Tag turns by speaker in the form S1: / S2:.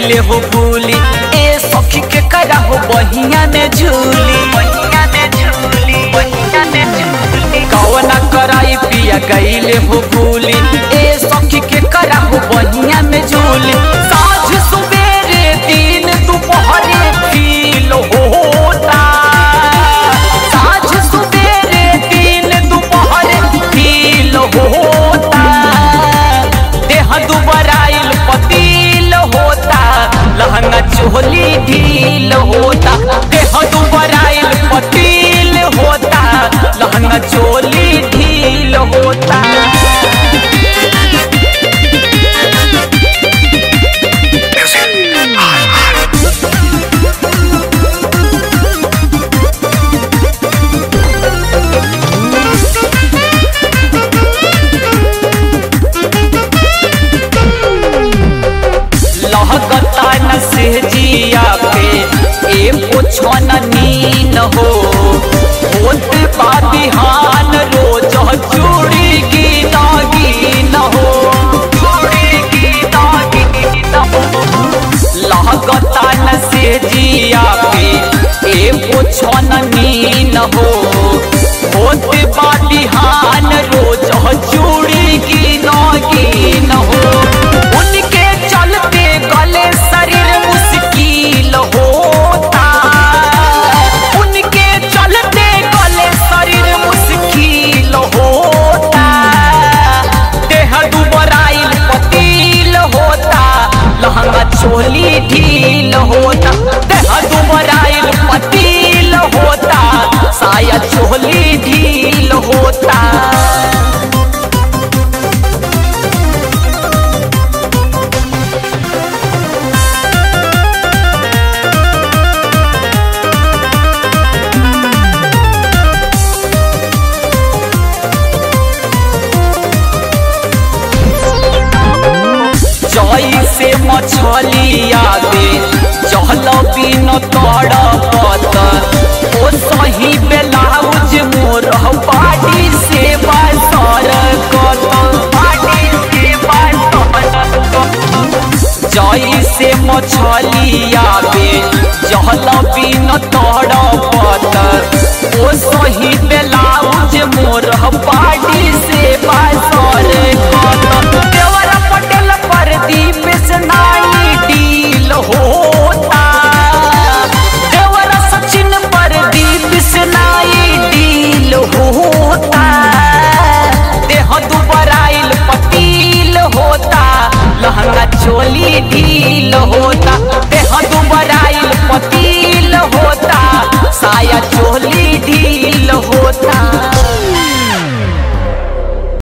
S1: गईले हो भूली ए सखी के करा हो बहिया में झूली बहिया में झूली बहिया में झूली कवना कराई पिया गईले हो भूली ए सखी के करा हो बहिया में झूली साझ सुबेरे दिन दोपहरे फील होता साझ सुबेरे दिन दोपहरे फील होता देह दुबराइल पतील होता लहंगा चोली ढील होता देह दुबराइल पतील होता लहंगा चोली ढील होता लहकता न सेजिया पे ए पुछन नीन हो होत बा बिहान रोज चूड़ी की नागिन हो चूड़ी की नागिन हो लहकता न सेजिया पे ए पुछन नीन हो होत बा बिहान रोज चूड़ी की नागिन हो उनके चलते गले शरीर मुश्किल होता उनके चलते गले शरीर मुश्किल होता देह दुबराइल पतील होता लहंगा चोली ढील होता देह दुबराइल पतील होता साया चोली ढील होता जई से मछलिया दे चहल बिन तड़पत ओ सही बेलाउज मोर बाड़ी से बसर कत बाड़ी से बसर जई से मछलिया बे जहल बिन तड़पत ओ सही बेलाउज मोर बाड़ी से बसर कत देवरा पटेल प्रदीप से ना